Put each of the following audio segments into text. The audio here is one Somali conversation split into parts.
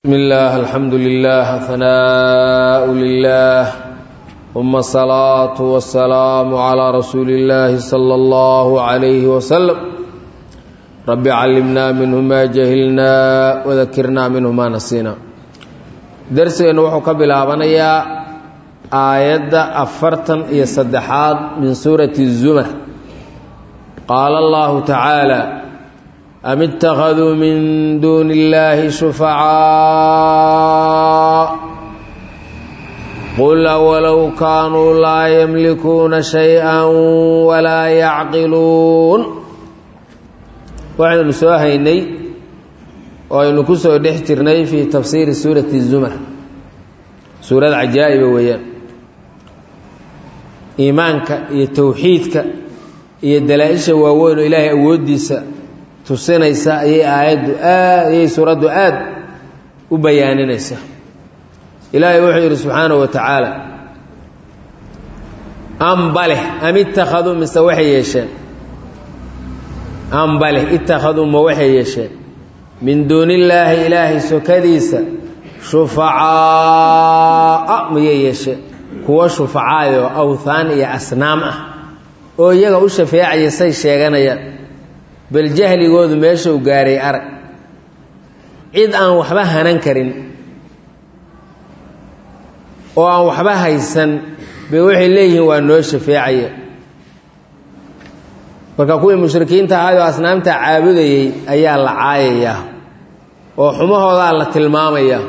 بسم الله الحمد لله ثناء لله ثم الصلاة والسلام على رسول الله صلى الله عليه وسلم رب علمنا منه ما جهلنا وذكرنا منه ما نسينا درسنا وحو كبلابنيا آية أفرتن إيا صدحات من سورة الزمر قال الله تعالى أم اتخذوا من دون الله شفعاء قل أولو كانوا لا يملكون شيئا ولا يعقلون waxaynu soo haynay oo aynu ku soo dhex jirnay fii tafsiiri suurati zumar suurad cajaa'iba weeyaan iimaanka iyo towxiidka iyo dalaa-isha waaweyn oo ilaahay awooddiisa tusinaysa ayay aayaddu aad ayay suuraddu aad u bayaaninaysaa ilaahay wuxuu yidhi subxaanahu wa tacaala ambaleh am ittakhaduu mise waxay yeesheen ambaleh ittakhaduu ma waxay yeesheen min duunillaahi ilaahay sokadiisa shufacaa'a mayay yeesheen kuwa shufacaayoo awthaan iyo asnaam ah oo iyaga u shafeecaya say sheeganayaan bal jahligoodu meesha u gaaray arag cid aan waxba hanan karin oo aan waxba haysan bay waxay leeyihiin waa noo shafeecaya marka kuwii mushrikiinta ahaayoo asnaamta caabudayey ayaa la caayayaa oo xumahoodaa la tilmaamayaa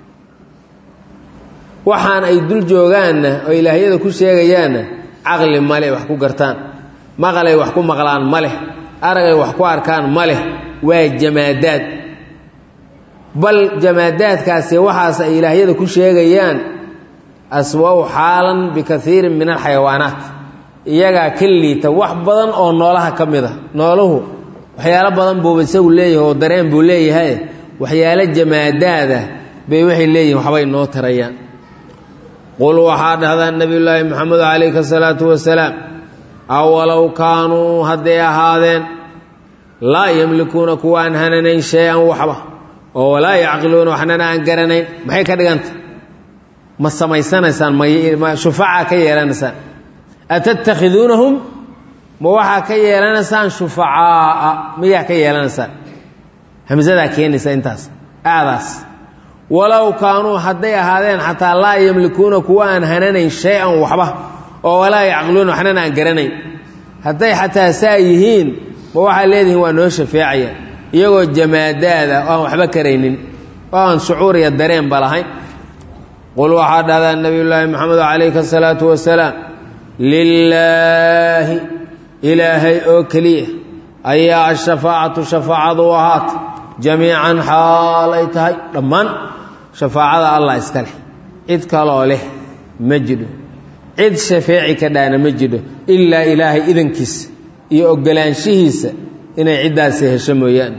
waxaan ay dul joogaanna oo ilaahyada ku sheegayaanna caqli male wax ku gartaan maqalay wax ku maqlaan ma leh aragay wax ku arkaan ma leh waa jamaadaad bal jamaadaadkaasi waxaas ay ilaahyada ku sheegayaan aswa-u xaalan bikaiirin min alxayawaanaat iyagaa ka liita wax badan oo noolaha ka mid a nooluhu waxyaalo badan buuba isagu leeyahay oo dareen buu leeyahay waxyaalo jamaadaada bay waxay leeyihin waxbay noo tarayaan qul waxaa dhahdaa nebiyullaahi moxamed calayhi asalaatu wasalaam awalow kaanuu hadday ahaadeen laa yamlikuuna kuwa aan hananayn shay-an waxba oo walaa yacqiluuna waxnana aan garanayn maxay ka dhiganta ma samaysanaysaan ma shufacaa ka yeelanaysaan atattakhiduunahum ma waxaa ka yeelanaysaan shufacaa'a miyaa ka yeelanaysaan hamsadaa keenaysa intaas aadaas walow kaanuu hadday ahaadeen xataa laa yamlikuuna kuwa aan hananayn shay-an waxba oo walaa yacqiluuna waxnana aan garanayn hadday xataa saa yihiin ma waxaa leedihiin waa noo shafeecaya iyagoo jamaadaada oo aan waxba karaynin oo aan shucuur iyo dareenba lahayn qul waxaa dhahdaa nebiyullaahi moxamed calayhi asalaatu wasalaam lilaahi ilaahay oo keliya ayaa ashafaacatu shafaacadu u ahaata jamiican xaal ay tahay dhammaan shafaacada allah iska leh cid kaloo leh ma jidho cid shafeeci ka dhaana ma jidho ilaa ilaahay idankiisa iyo ogolaanshihiisa inay ciddaasi hesho mooyaane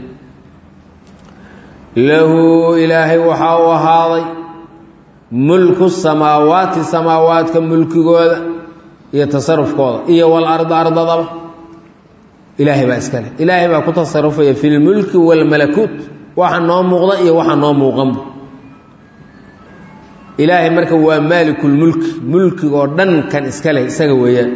lahu ilaahay waxaa u ahaaday mulku samaawaati samaawaadka mulkigooda iyo tasarufkooda iyo walarda ardadaba ilaahay baa iska leh ilaahay baa ku tasarufaya fi lmulki waalmalakuut waxa noo muuqda iyo waxa noo muuqanba ilaahay marka waa maalikulmulki mulkigoo dhan kan iska leh isaga weeyaan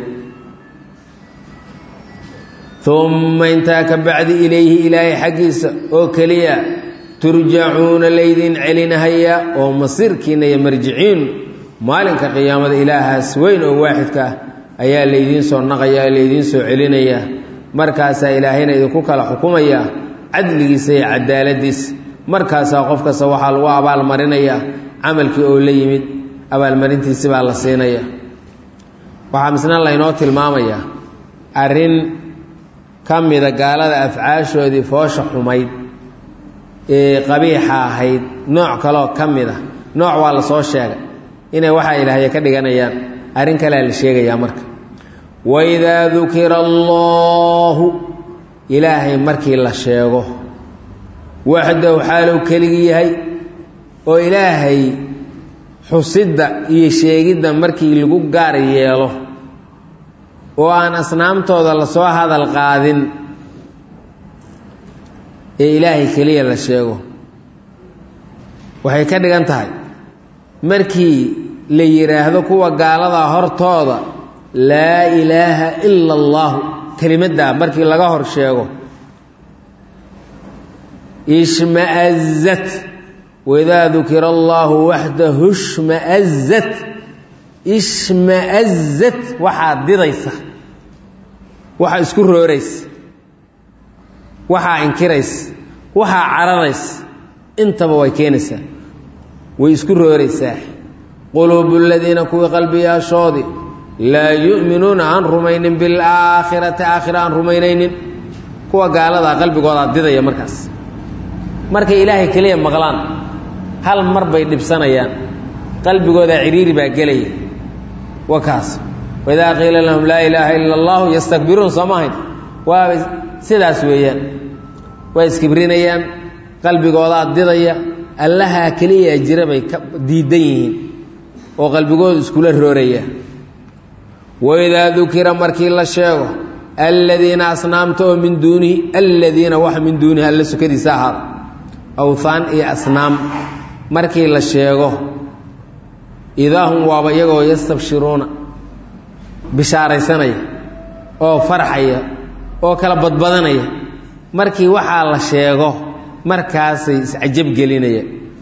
uma intaa ka bacdi ilayhi ilaahay xaggiisa oo keliya turjacuuna laydin celinahayaa oo masiirkiina iyo marjiciin maalinka qiyaamada ilaahaas weyn oo waaxidka ah ayaa laydiin soo naqayaa laydiin soo celinayaa markaasaa ilaahayna idinku kala xukumayaa cadligiisa iyo cadaaladiisa markaasaa qof kasta waxaa lagu abaalmarinayaa camalkii oo la yimid abaalmarintiisi baa la siinaya waxaa misna laynoo tilmaamayaa arrin ka mida gaalada afcaashoodii foosha xumayd ee qabiixa ahayd nooc kaloo ka mid a nooc waa la soo sheegay inay waxaa ilaahya ka dhiganayaan arrin kalea la sheegayaa marka waidaa dukira allaahu ilaahay markii la sheego waxdahu xaaluu keligi yahay oo ilaahay xusidda iyo sheegidda markii lagu gaar yeelo oo aan asnaamtooda lasoo hadal qaadin ee ilaahay keliya la sheego waxay ka dhigan tahay markii la yidhaahdo kuwa gaaladaa hortooda laa ilaaha ila allaahu kelimaddaa markii laga hor sheego ishmaazat waidaa dukira allaahu waxdahu shmaazat ishmaazat waxaa didaysa waxaa isku rooraysa waxaa inkiraysa waxaa cararaysa intaba way keenaysaa way isku rooraysaa quluubu ladiina kuwii qalbiyaashoodii laa yu'minuuna aan rumaynin bilaakhirati aakhira aan rumaynaynin kuwa gaaladaa qalbigoodaa didaya markaas markay ilaahay keliya maqlaan hal mar bay dhibsanayaan qalbigoodaa cidhiiri baa gelaya wa kaas waidaa qiila lahum laa ilaaha ila allahu yastakbiruun soo maahayn waabay sidaas weeyaan way iskibrinayaan qalbigoodaa didaya allahaa keliyaa jira bay ka diidan yihiin oo qalbigoodu iskula rooraya waidaa dukira markii la sheego aladiina asnaamta oo min duunihi aladiina wax min duunihi alla sukadiisa ahaada awhaan iyo asnaam markii la sheego idaa hum waaba iyagoo yastabshiruuna bishaaraysanaya oo farxaya oo kala badbadanaya markii waxaa la sheego markaasay iscajab gelinaya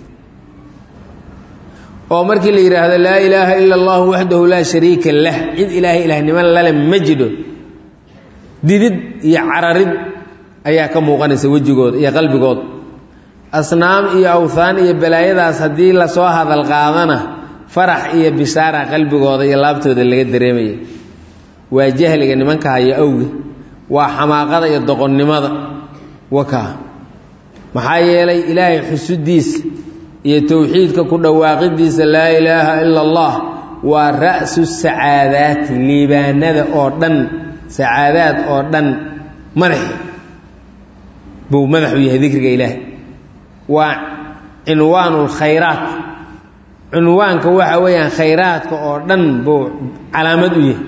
oo markii la yidhaahdo laa ilaaha ila allahu waxdahu laa shariika lah cid ilaahay ilaahnimo lale ma jidho didid iyo cararid ayaa ka muuqanaysa wejigooda iyo qalbigooda asnaam iyo awthaan iyo balaayadaas haddii lasoo hadal qaadana farax iyo bishaara qalbigooda iyo laabtooda laga dareemaya waa jahliga nimanka haya awge waa xamaaqada iyo doqonnimada wakaa maxaa yeelay ilaahay xusudiisa iyo towxiidka ku dhawaaqidiisa laa ilaaha ila allah waa ra'su sacaadaati liibaanada oo dhan sacaadaad oo dhan madaxi buu madaxu yahay dikriga ilaahay waa cinwaanu lkhayraat cinwaanka waxa weeyaan khayraadka oo dhan buu calaamad u yahay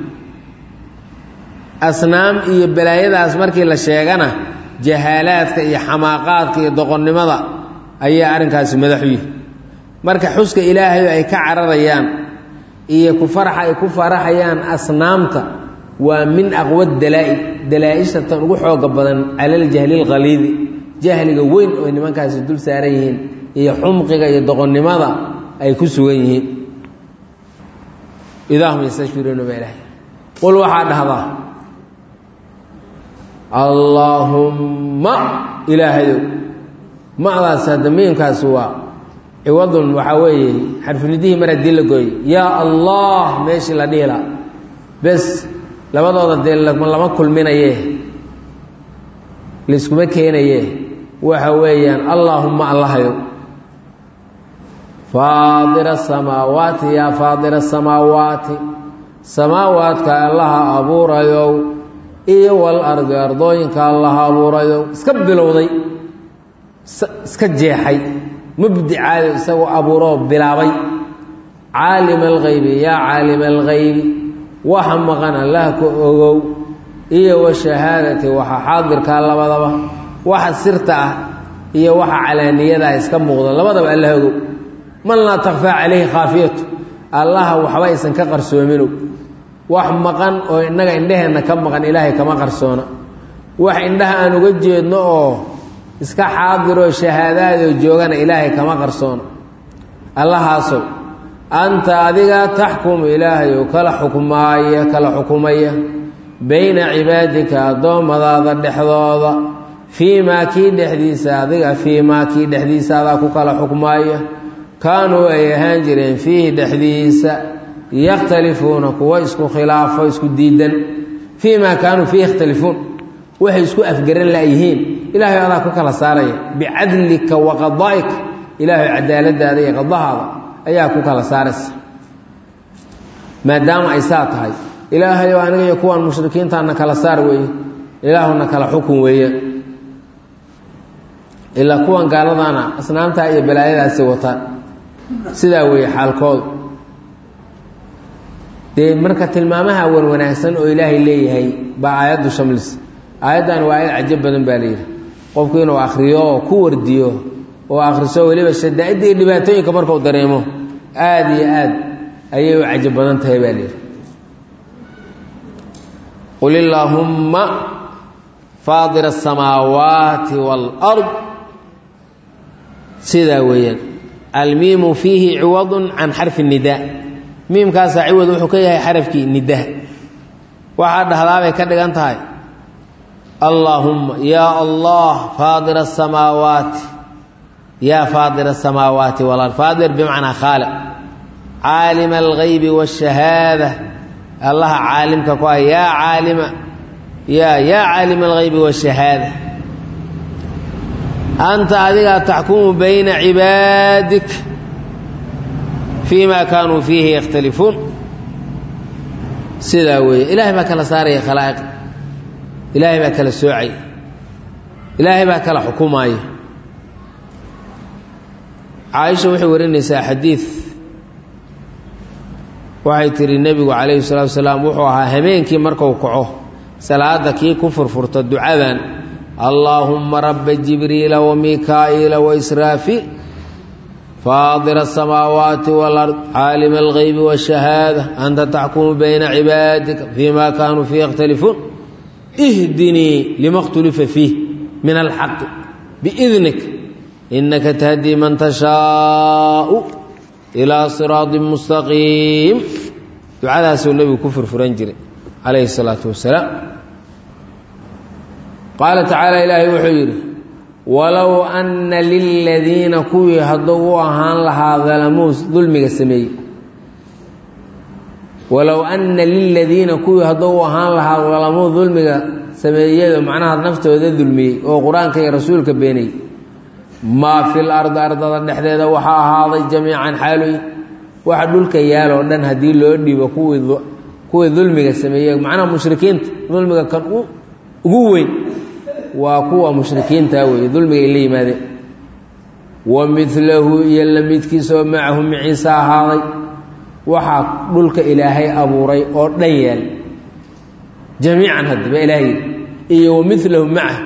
asnaam iyo balaayadaas markii la sheegana jahaalaadka iyo xamaaqaadka iyo doqonnimada ayaa arrinkaasi madaxu yihi marka xuska ilaahay ay ka cararayaan iyo ku faraxa ay ku faraxayaan asnaamta waa min aqwa dalaa'i dalaa-isha tan ugu xooga badan cala aljahli lkhaliidi jahliga weyn oo nimankaasi dul saaran yihiin iyo xumqiga iyo doqonnimada ay ku sugan yihiin idaahum yastashfiruuna baa ilahay qul waxaa dhahdaa allaahumma ilaahayow madaas hadda miimkaas waa ciwadun waxaa weeye xarfunidihii mar haddii la gooyey yaa allah meeshii la dhihi laha bes labadooda dee lama kulminaye layskuma keenaye waxa weeyaan allaahumma allahayow faadira asamaawaati yaa faadira asamaawaati samaawaadka allaha abuurayow iyo wal ardi ardooyinka allaha abuurayow iska bilowday iska jeexay mubdicaado isagoo abuuroo bilaabay caalima alghaybi yaa caalima alghaybi waxa maqan allah ka ogow iyo washahaadati waxa xaadirkaa labadaba waxa sirta ah iyo waxa calaaniyada ah iska muuqda labadaba allah ogow man laa takfaa calayhi khaafiyatu allaha waxba aysan ka qarsoominow wax maqan oo innaga indheheenna ka maqan ilaahay kama qarsoona wax indhaha aan uga jeedno oo iska xaadiroo shahaadaadoo joogana ilaahay kama qarsoona allahaasow anta adigaa taxkumu ilaahay oo kala xukmaaya kala xukumaya bayna cibaadika addoommadaada dhexdooda fii maa kii dhexdiisa adiga fii maa kii dhexdiisa adaa ku kala xukmaaya kaanuu ay ahaan jireen fiihi dhexdiisa yakhtalifuuna kuwa isku khilaafo isku diidan fii maa kaanuu fiihi yakhtalifuun waxay isku afgaran la'yihiin ilaahay adaa ku kala saaraya bicadlika wa qadaa'ika ilaahay cadaaladaada iyo qadahaada ayaa ku kala saaraysa maadaama ay saa tahay ilaahayow aniga iyo kuwan mushrikiintaana kala saar weeye ilaahuna kala xukun weeye ilaa kuwan gaaladaana asnaamtaa iyo balaayadaasi wataan sidaa weeye xaalkoodu dee marka tilmaamaha wan wanaagsan oo ilaahay leeyahay baa aayaddu shamlis aayaddan waa aayad cajab badan baa layidhi qofku inuu akhriyo oo ku wardiyo oo akhriso weliba shadaa'idda iyo dhibaatooyinka markuu dareemo aada iyo aad ayay u cajab badan tahay baa lihi qul illaahumma faadira asamaawaati waalard sidaa weeyaan almiimu fiihi ciwadun can xarfi nidaa miimkaasaa ciwad wuxuu ka yahay xarafkii nidaha waxaa dhahdaabay ka dhigan tahay allaahumma yaa allah faadira asamaawaati yaa faadira asamaawaati walard faadir bimacnaa khaaliq caalima algaybi waashahaada allaha caalimka ku ah yaa caalima yaa yaa caalima algaybi waashahaada anta adigaa taxkumu bayna cibaadik fii ma kaanuu fiihi yakhtalifuun sidaa weeye ilaahay baa kala saaraya khalaa'iq ilaahay baa kala soocay ilaahay baa kala xukumaaya caaisha waxay warinaysaa xadiid waxay tihi nebigu calayhi salatu wasalaam wuxuu ahaa habeenkii marku kaco salaada kii ku furfurta ducadan allaahumma rabba jibriila wamikaa'iila waisraafiil faadira asamaawaati walard caalima algaybi waashahaada anta taxkumu bayna cibaadika fii ma kaanuu fiihi yakhtalifuun ihdinii lima khtulifa fiih min alxaqi biidnik inaka tahdii man tashaau ilaa siraatin mustaqiim ducadaasuu nebigu ku furfuran jiray calayhi salaatu wasalaam qaala tacaala ilaahay wuxuu yidhi walow anna liladiina kuwii hadduu u ahaan lahaa dalamuu dulmiga sameeyey walow anna liladiina kuwii hadduu u ahaan lahaa dalamuu dulmiga sameeyado macnaha naftooda dulmiyey oo qur-aanka iyo rasuulka beenayey maa fil ardi ardada dhexdeeda waxaa ahaaday jamiican xaaluy waxa dhulka yaaloo dhan haddii loo dhiibo kuwii kuwii dulmiga sameeyey macnaha mushrikiinta dulmiga kan ugu weyn waa kuwa mushrikiinta weeye dulmiga ay la yimaadeen wa midlahu iyo la midkiisa oo macahu maciise ahaaday waxaa dhulka ilaahay abuuray oo dhan yaal jamiican haddaba ilaahay iyo wa midlahu macah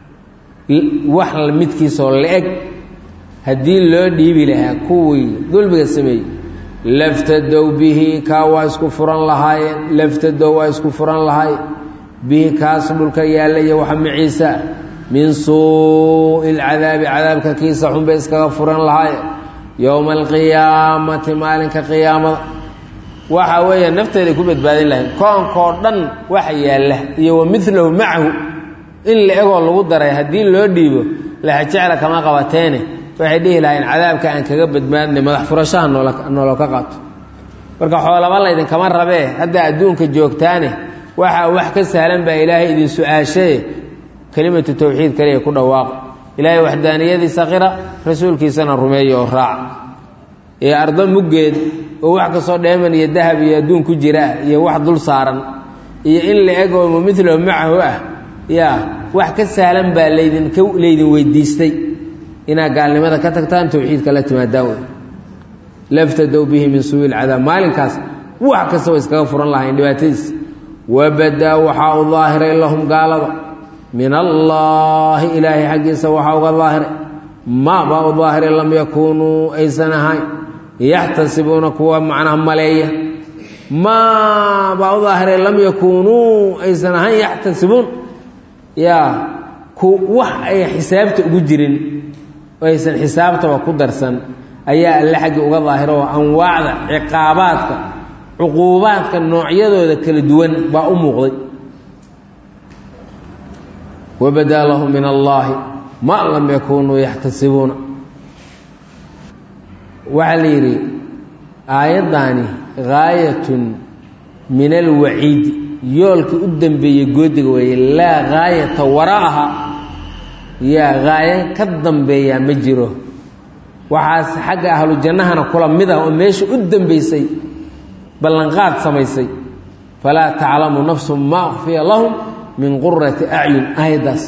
wax midkiisoo la-eg haddii loo dhiibi lahaa kuwii dulmiga sameeyey laftadow bihi kaa waa isku furan lahaayeen laftadow waa isku furan lahaayeen bihi kaas dhulka yaalla iyo waxa maciisa min suu'i lcadaabi cadaabka kiisa xunbay iskaga furan lahaayeen yowma alqiyaamati maalinka qiyaamada waxa weeye nafteeday ku badbaadin lahayn koonkoo dhan waxa yaalla iyo wa milahu macahu in la egoo lagu daray haddii loo dhiibo laxajecla kama qabateene waxay dhihi lahayn cadaabka aan kaga badbaadnay madax furashaha noolo ka qaato marka xoolaba laydinkama rabee hadda adduunka joogtaane waxaa wax ka sahlan baa ilaahay idin su-aashaye kelimatu tawxiid kaliya ku dhawaaqo ilaahay waxdaaniyadiisa qira rasuulkiisana rumeeya oo raaca ee ardo muggeed oo wax kastoo dheeman iyo dahab iyo adduun ku jiraa iyo wax dul saaran iyo in la eg oo mumithlahu macahu ah yaa wax ka sahlan baa laydinka laydin weydiistay inaad gaalnimada ka tagtaan tawxiidka la timaadaan wey laftadow bihi min suui lcadaab maalinkaas wax kasta way iskaga furan lahayn dhibaatadiis wabadaa waxaa u daahiray lahum gaalada min allaahi ilaahay xaggiisa waxaa uga daahiray maa baa u daahiray lam yakuunuu aysan ahayn yaxtasibuuna kuwa macnaha maleeya maa baa u daahiray lam yakuunuu aysan ahayn yaxtasibuun yaa ku wax ay xisaabta ugu jirin oo aysan xisaabtaba ku darsan ayaa alle xaggii uga daahiro oo anwaacda ciqaabaadka cuquubaadka noocyadooda kala duwan baa u muuqday wabadaa lahum min allaahi ma lam yakunuu yaxtasibuuna waxaa la yidhi aayaddaani gaayatun min alwaciidi yoolkii u dambeeyey goodiga weeye laa gaayata wara'aha yaa gaayo ka dambeeyaa ma jiro waxaas xagga ahlu jannahana kula mid ah oo meesha u dambaysay ballanqaad samaysay falaa taclamu nafsu maa ukfiya lahum min qurati acyun aayaddaas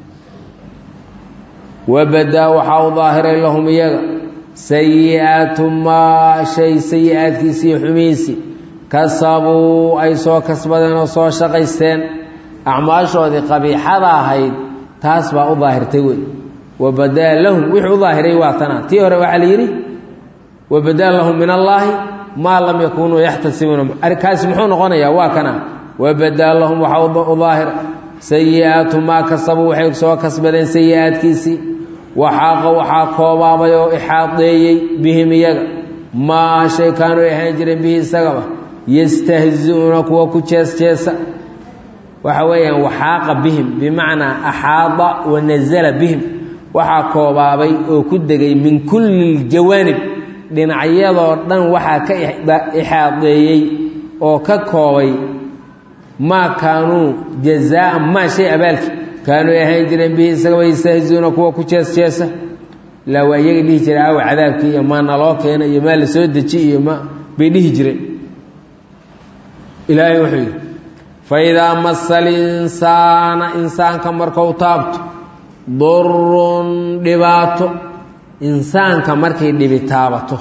wabadaa waxaa u daahiray lahum iyaga sayi-aatu maa shay sayi-aadkiisii xumiisi kasabuu ay soo kasbadeen oo soo shaqaysteen acmaashoodii qabiixada ahayd taas baa u daahirtay wey wabadaa lahum wixii u daahiray waa tana tii hore waxaa la yidhi wabadaa lahum min allaahi maa lam yakunuu yaxtasibuuna kaasi muxuu noqonayaa waa kana wabadaa lahum waxaa u daahira sayi-aatu maa kasabuu waxay soo kasbadeen sayi-aadkiisii waxaaqa waxaa koobaabay oo ixaadeeyey bihim iyaga maa shay kaanuu ahaan jireen bihi isagaba yastahzi-uuna kuwa ku jees-jeesa waxa weeyaan waxaaqa bihim bimacnaa axaada wa nasala bihim waxaa koobaabay oo ku degay min kulli ljawaanib dhinacyadoo dhan waxaa ka ixaadeeyey oo ka koobay maa kaanuu jazaaan maa shay abaalki kaanuu ahaan jireen bihi isagaba yastahziuuna kuwa ku jees-jeesa ilaa waa iyaga dhihi jira aawa cadaabkii iyo maa naloo keena iyo maa la soo deji iyo ma bay dhihi jireen ilaahay wuxuu yidhi faidaa masa alinsaana insaanka markau taabto durun dhibaato insaanka markay dhibi taabato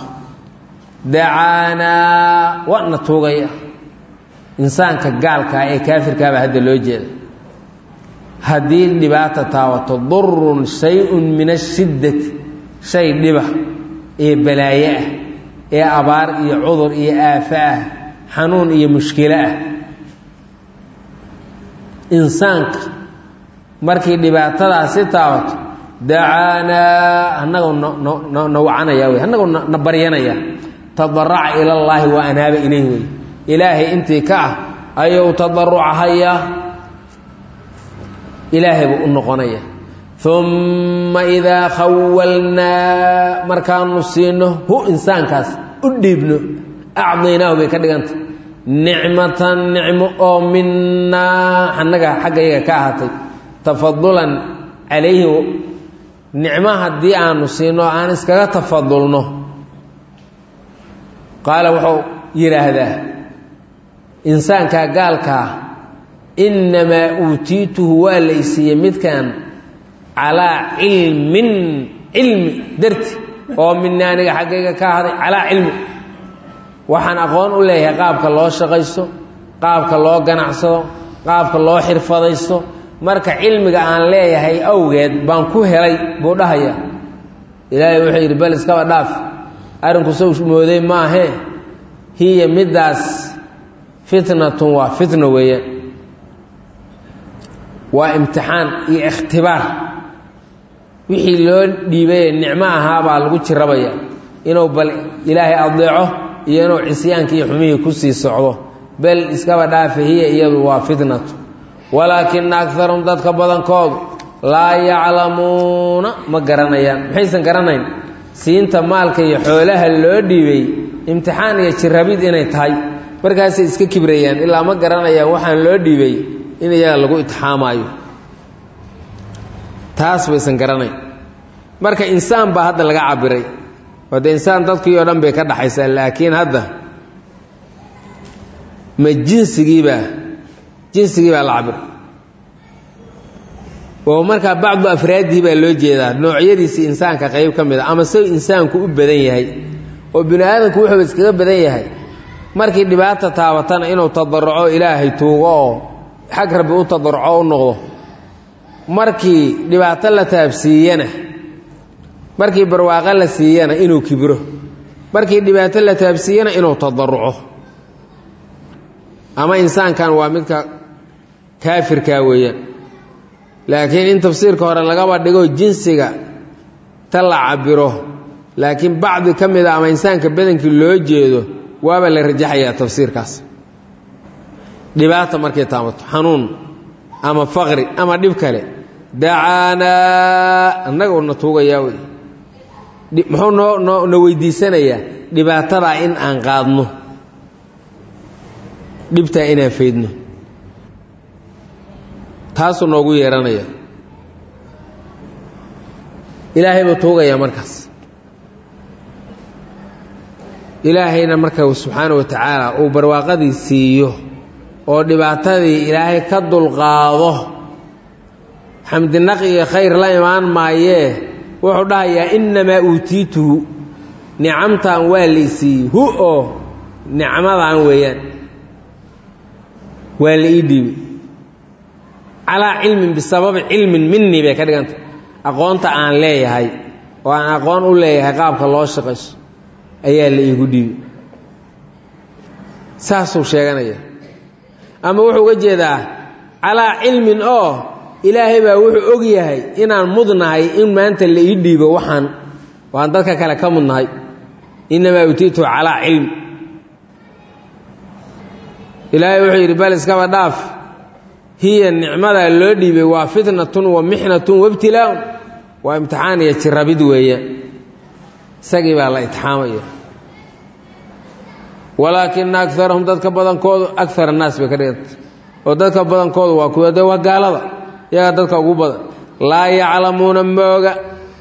dacaanaa wana tuugaya insaanka gaalkaa ee kaafirkaaba hadda loo jeeda haddii dhibaata taabato durun shay-un min ashiddati shay dhiba ee balaaye ah ee abaar iyo cudur iyo aafo ah xanuun iyo mushkilo ah insaanka markii dhibaatadaasi taabato dacaanaa annagoo nna wacanaya wey annagoo na baryanaya tadaraca ilallaahi wa anaaba ilayh wey ilaahay intii ka ah ayuu tadarucahayaa ilaahay buu u noqonaya umma idaa khawalnaa markaanu siino hu insaankaas u dhiibno acdaynaahu bay ka dhiganta nicmatan nicmo oo minaa annaga xaggayaga ka ahaatay tafadulan calayhi nicmo haddii aanu siino aan iskaga tafadulno qaala wuxuu yidhaahdaa insaankaa gaalkaa innamaa uutiituhu waa la isiiyey midkan calaa cilmin cilmi darti oo mina aniga xaggayga ka ahaday calaa cilmi waxaan aqoon u leeyahay qaabka loo shaqaysto qaabka loo ganacsado qaabka loo xirfadaysto marka cilmiga aan leeyahay awgeed baan ku helay buu dhahaya ilaahay wuxuu yidhi bal iskaba dhaaf arrinku sow mooday maahee hiya middaas fitnatun waa fitno weeyaan waa imtixaan iyo ikhtibaar wixii loo dhiibayee nicmo ahaabaa lagu jirabaya inuu bal ilaahay adeeco iyo inuu cisyaankii iyo xumihii ku sii socdo bel iskaba dhaafa hiya iyadu waa fitnatu walaakina akarahum dadka badankoodu laa yaclamuuna ma garanayaan maxaysan garanayn siinta maalka iyo xoolaha loo dhiibay imtixaan iyo jirabid inay tahay markaasay iska kibrayaan ilaa ma garanayaan waxaan loo dhiibay in iyaga lagu itixaamaayo taas baysan garanayn marka insaan baa hadda laga cabiray wade insaan dadkii oo dhan bay ka dhaxaysaa laakiin hadda ma jinsigiibaa jinsigii baa la cabiray oo markaa bacdu afraadihi baa loo jeedaa noocyadiisii insaanka qayb ka mid a ama se insaanku u badan yahay oo bini aadamku wuxuuba iskaga badan yahay markii dhibaata taabatana inuu tadaruco ilaahay tuugo oo xag rabbi u tadaruco u noqdo markii dhibaato la taabsiiyana markii barwaaqo la siiyana inuu kibro markii dhibaato la taabsiiyana inuu tadaruco ama insaankan waa midka kaafirkaa weeyaan laakiin in tafsiirka hore lagaba dhigo jinsiga ta la cabiro laakiin bacdi ka mid a ama insaanka badankii loo jeedo waaba la rajaxayaa tafsiirkaas dhibaata markay taabato xanuun ama faqri ama dhib kale dacaanaa annaga una tuugayaa wey muxuu noo noo na weydiisanayaa dhibaatadaa in aan qaadno dhibtaa inaan faydno taasuu noogu yeeranaya ilaahay buu tuugayaa markaas ilaahayna marka subxaana wa tacaala uu barwaaqadii siiyo oo dhibaatadii ilaahay ka dulqaado xamdinaq iyo khayr la imaan maayee wuxuu dhahayaa innamaa uutiituhu nicamtan waa laysiiyey hu oo nicmadan weeyaan waa la ii dhiibay calaa cilmin bisababi cilmin minii bay ka dhiganta aqoonta aan leeyahay oo aan aqoon u leeyahay qaabka loo shaqayso ayaa la iigu dhiibi saasuu sheeganaya ama wuxuu uga jeedaa calaa cilmin oo ilaahay baa wuxuu og yahay inaan mudnahay in maanta la ii dhiibo waxaan waan dadka kale ka mudnahay innamaa utiitu calaa cilm ilaahay wuxuu yidhi bal iskaba dhaaf hiya nicmadaa loo dhiibay waa fitnatun wa mixnatun waibtilaaun waa imtixaan iyo jirabid weeyaan isagii baa la itixaamaya walaakina agarahum dadka badankoodu agar annaas bay ka dhiganta oo dadka badankoodu waa kuwa de waa gaalada iyagaa dadka ugu badan laa yaclamuuna mooga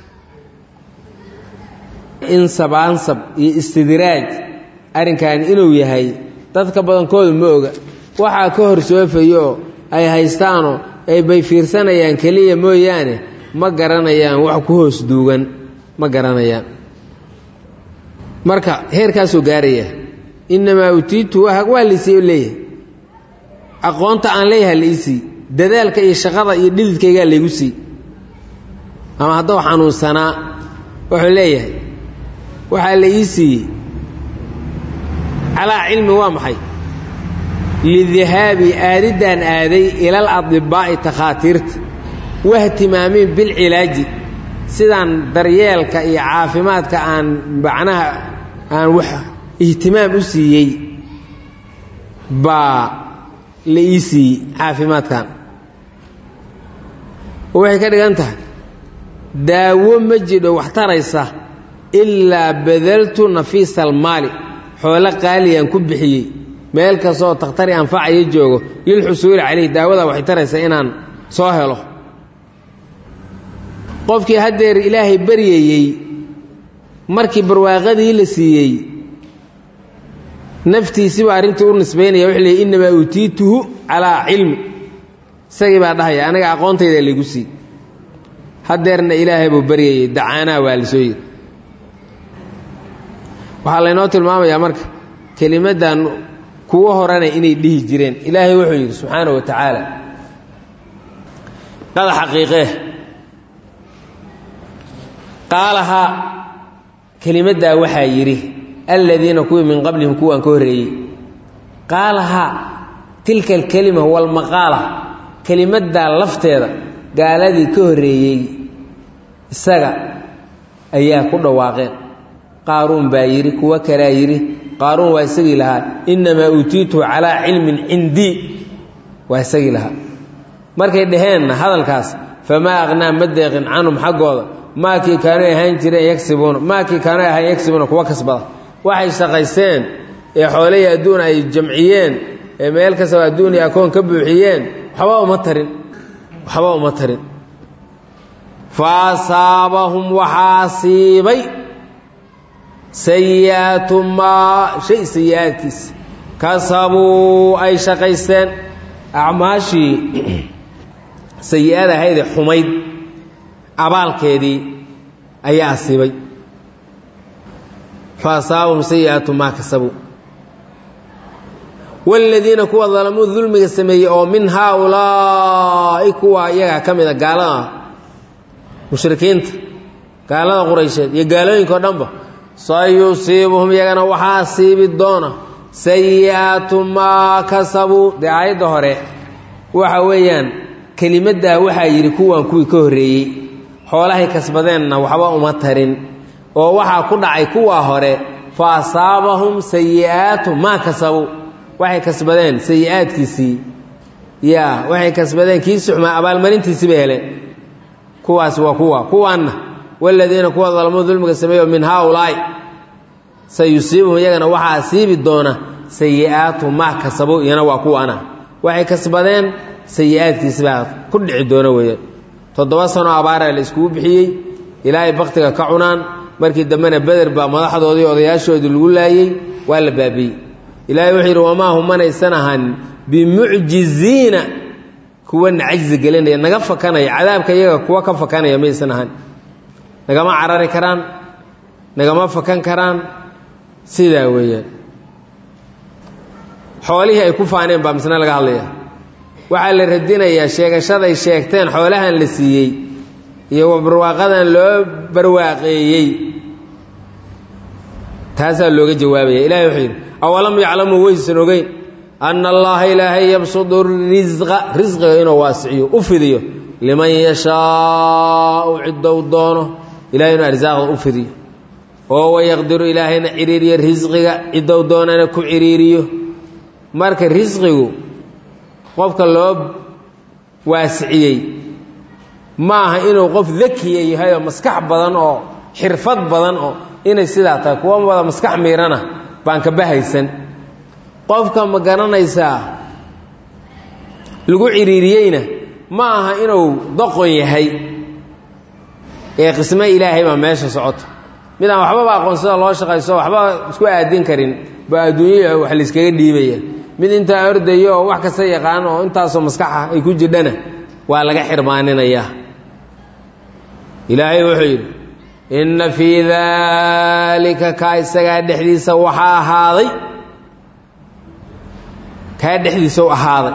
insab ansab iyo istidraaj arrinkan inuu yahay dadka badankoodu ma oga waxaa ka hor soofayooo ay haystaanoo ay bay fiirsanayaan keliya mooyaane ma garanayaan wax ku hoos duugan ma garanayaan marka heerkaasuu gaaraya innamaa utiitu waa laisii leeyahay aqoonta aan leeyahay la iisii dadaalka iyo shaqada iyo dhididkaygaa laygu sii ama hadduu xanuunsanaa wuxuu leeyahay waxaa la ii siiyey calaa cilmi waa maxay lidihaabi aadiddaan aaday ilal adibaa'i takhaatiirta wahtimaamiin bilcilaaji sidaan daryeelka iyo caafimaadka aan macnaha aan wax ihtimaam u siiyey baa la ii siiyey caafimaadkan waxay ka dhigan tahay daawo ma jidho wax taraysa ilaa badaltu nafiisa almaali xoolo qaaliyaan ku bixiyey meel kastooo takhtari anfacaya joogo lilxusuuli calayh daawada waxay taraysaa inaan soo helo qofkii haddeer ilaahay baryayey markii barwaaqadii la siiyey naftiisiba arrintii u nisbaynaya wuxuu leeyay innamaa uutiituhu calaa cilmi isagii baa dhahaya aniga aqoontayda laygu sii haddeerna ilaahay buu baryayey dacaanaha waa la soo yiri waxaa laynoo tilmaamayaa marka kelimaddan kuwo horena inay dhihi jireen ilaahay wuxuu yidhi subxaana wa tacaala qada xaqiiqee qaalahaa kelimaddaa waxaa yidhi aladiina kuwii min qablihim kuwaan ka horreeyey qaalahaa tilka alkelima walmaqaala kelimaddaa lafteeda gaaladii ka horreeyey isaga ayaa ku dhawaaqeen qaaruun baa yidhi kuwo kalaa yidhi qaaruun waa isagii lahaa innamaa uutiituhu calaa cilmin cindii waa isagii lahaa markay dhaheenna hadalkaas famaa aqnaa ma deeqin canhum xaggooda maakii kaanay ahaan jireen yagsibuuna maakii kaanay ahaan yagsibuuna kuwa kasbada waxay shaqaysteen ee xoolihii adduun ay jamciyeen ee meel kastaba adduun iyo akoon ka buuxiyeen waxba uma tarin waxba uma tarin fa asaabahum waxaa siibay sayi'aatu maa shay sayi-aadkiisa kasabuu ay shaqaysteen acmaashii sayi-ada ahaydee xumayd abaalkeedii ayaa asiibay fa asaabahum sayi'aatu maa kasabuu waaladiina kuwa dalamuu dulmiga sameeyey oo min haaulaa'i kuwa iyagaa ka mida gaalada mushrikiinta gaalada quraysheed iyo gaalooyinka o dhanba sayusiibuhum iyagana waxaa siibi doona sayi'aatu maa kasabuu dee aayadda hore waxa weeyaan kelimaddaa waxaa yidhi kuwan kuwii ka horreeyey xoolahay kasbadeenna waxba uma tarin oo waxaa ku dhacay kuwaa hore fa asaabahum sayi'aatu maa kasabuu waxay kasbadeen sayi-aadkiisii yaa waxay kasbadeen kiisi xumaa abaalmarintiisii bay heleen kuwaasi waa kuwa kuwaanna waladiina kuwa dalmuu dulmiga sameeyo min haaulaa'i sayusiibuhum iyagana waxaa siibi doona sayi'aatu maa kasabuu iyana waa kuwaana waxay kasbadeen sayi-aadkiisi baa ku dhici doona weeyaan toddoba sano abaaraa la iskugu bixiyey ilaahay baktiga ka cunaan markii dambena beder baa madaxdoodii odayaashoodii lagu laayey waa la baabiyey ilaahay wuxuu yidhi wamaa hum manaysan ahaan bimucjiziina kuwana cajzi gelinaya naga fakanaya cadaabka iyaga kuwa ka fakanaya maysan ahaan nagama carari karaan nagama fakan karaan sidaa weeyaan xoolihii ay ku faaneen baa misna laga hadlaya waxaa la radinayaa sheegashaday sheegteen xoolahan la siiyey iyo barwaaqadan loo barwaaqeeyey taasaa looga jawaabaya ilahay wuxuu yidhi awalam yaclamuu waysan ogeyn anna allaha ilaahay yabsudu risqa risqiga inuu waasiciyo u fidiyo liman yashaau ciddou doono ilahay inuu arsaaqda u fidiyo oo wayaqdiru ilaahayna ciriiriyo risqiga ciddou doonana ku ciriiriyo marka risqigu qofka loo waasiciyey ma aha inuu qof dakiya yahay oo maskax badan oo xirfad badan oo inay sidaa tahay kuwa wada maskax miirana baan ka bahaysan qofka ma garanaysaa lagu ciriiriyeyna ma aha inuu doqon yahay ee qisme ilaahay baa meesha socota mid aan waxbaba aqoonsada loo shaqayso waxba isku aadin karin baa adduunya wax layskaga dhiibaya mid intaa ordayo oo wax kasta yaqaan oo intaasoo maskaxa ay ku jidhana waa laga xirmaaninayaa ilaahay wuxuu yidhi inna fii daalika kaa isagaa dhexdiisa waxaa ahaaday kaa dhexdiisa u ahaaday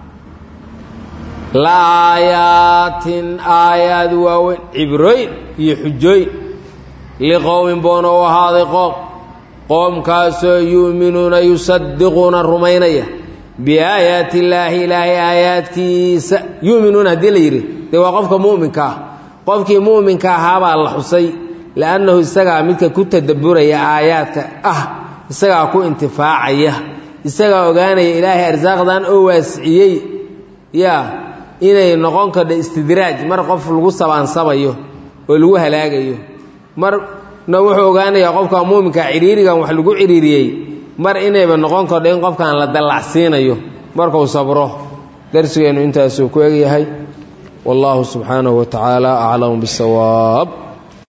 la aayaatin aayaad waaweyn cibrooyin iyo xujooyin liqowmin boona u ahaaday qoom qoomkaasoo yu'minuuna yusadiquuna rumaynaya biaayaati illaahi ilaahay aayaadkiisa yu'minuuna haddii la yidhi dee waa qofka mu'minka ah qofkii mu'minka ahaabaa la xusay li'annahu isagaa midka ku tadabburaya aayaadka ah isagaa ku intifaacaya isagaa ogaanaya ilaahay arsaaqdan oo waasiciyey yaa inay noqon kardho istidraaj mar qof lagu sabaansabayo oo lagu halaagayo marna wuxuu ogaanayaa qofka muuminka ciriirigan wax lagu ciriiriyey mar inayba noqon kardho in qofkan la dallacsiinayo markuu sabro darsigeennu intaasuu ku egyahay wallaahu subxaanahu wa tacaala aclamu bisawaab